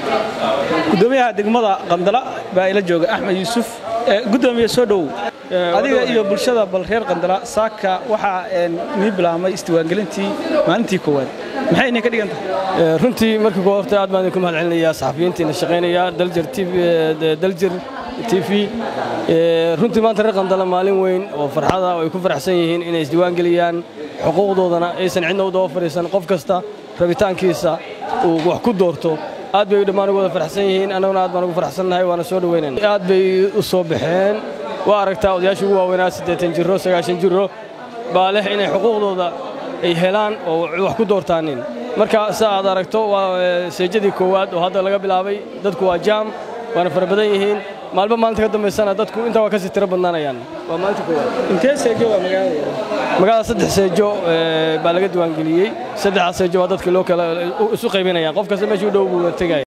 gudoomiyaha degmada qandala baa ila jooga axmed yuusuf gudoomiye soo dhowow adiga iyo bulshada bal reer qandala saaka waxaa nii bilaabmay isdiiwaangelintii maalintii koowaad maxay inay ka dhigan tahay runtii marka koo horta aad baan idinku mahad celinayaa saxafiyiintiina shaqaynaya daljir daljir t v runtii maanta reer qandala maalin weyn oo farxada oo ay ku faraxsan yihiin inay isdiiwaangeliyaan xuquuqdoodana aysan cidna u daba fadhiisan qof kasta rabitaankiisa uu wax ku doorto aad bay dhammaan ugu wada faraxsan yihiin annaguna aad baan ugu faraxsannahay waana soo dhoweynayna aad bay u soo baxeen waa aragtaa odayaasha ugu waaweynaa siddeetan jiro sagaashan jiro baa leh inay xuquuqdooda ay helaan oo wax ku doortaanin marka sa aad aragto waa seejadii koowaad oo hadda laga bilaabay dadku waa jaam waana fara badan yihiin maalba maalinta ka dambaysana dadku intaa waa kasii tiro badnaanayaan waa maalinta koowaad intee seejo waa magaalada magaalada saddex seejo baa laga diiwaangeliyey saddexdaas seejo waa dadkii loo kala isu qaybinayaan qof kasta meeshuu dhow buu tegaya